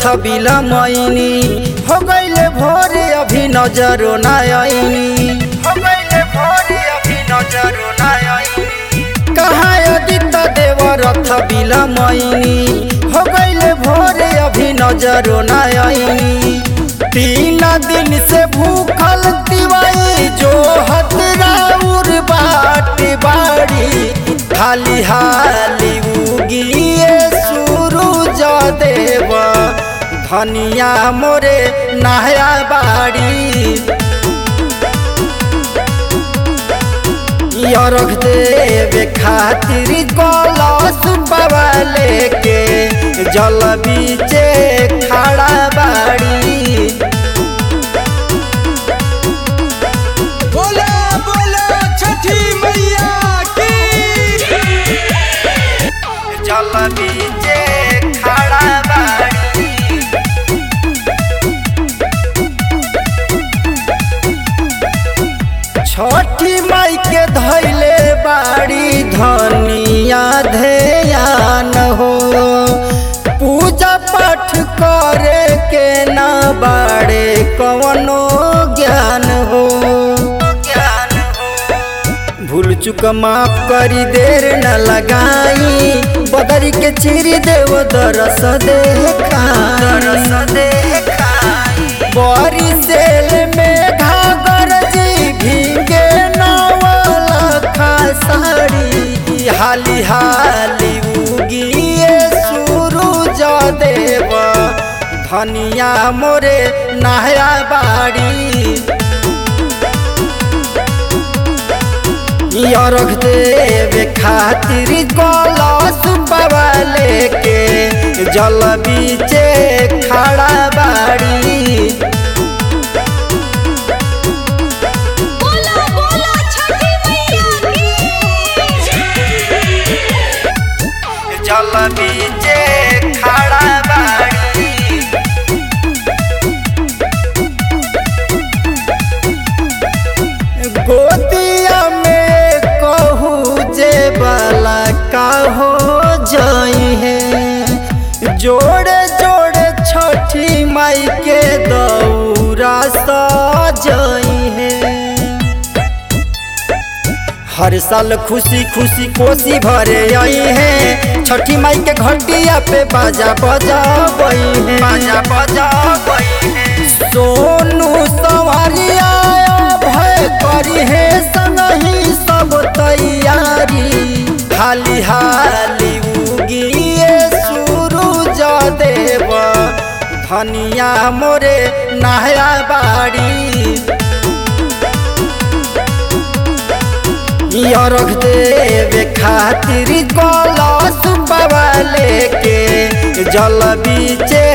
रथ बिलमैनी हो गईले भोरे अभी नजरो ना आईनी हो गईले भोरे अभी नजरो ना आईनी कहाँ अदित देव रथ बिलमैनी हो गईले भोरे अभी नजरो ना आईनी तीन दिन से भूखल तिवाई जो हतराउर बाट बाड़ी हाली हाली उगिए सूरज देव धनिया मोरे नहया बाड़ी यरख देवे खातिर कलश बाबा लेके जल बीचे खड़ा बाड़ी बोला बोला छठी मैया की जल बीचे खड़ा बाड़ी छठी माई के धैले बाड़ी धनिया ध्यान हो पूजा पाठ करे के ना बाड़े कवनो ज्ञान हो ज्ञान हो भूल चुक माफ करी देर न लगाई बदरी के चिरी देव दरस देखाई दरस देखाई बड़ी सेल में घागर जी भीगे नवलखा साड़ी हाली हाली उगिए सूरज देव धनिया मोरे नहया बाड़ी यरख देवे खातिर कलश बाबा लेके जल बीचे खड़ा बाड़ी बोला बोला छठी मैया की जल बीचे खड़ा बाड़ी गोतिया में कहू जे बाला का हो जाई है जोड़े जोड़े छठी माई के दौरा सजाई है हर साल खुशी खुशी कोसी भरे आई है छठी माई के घंटिया पे बाजा बजा है बाजा बजा है सोनू सवारिया भय करी है संगही सब तैयारी हाली हाली उगिए सूरज देव धनिया मोरे नहया बाड़ी यरख देवे खातिर कलश बाबा लेके जल बीचे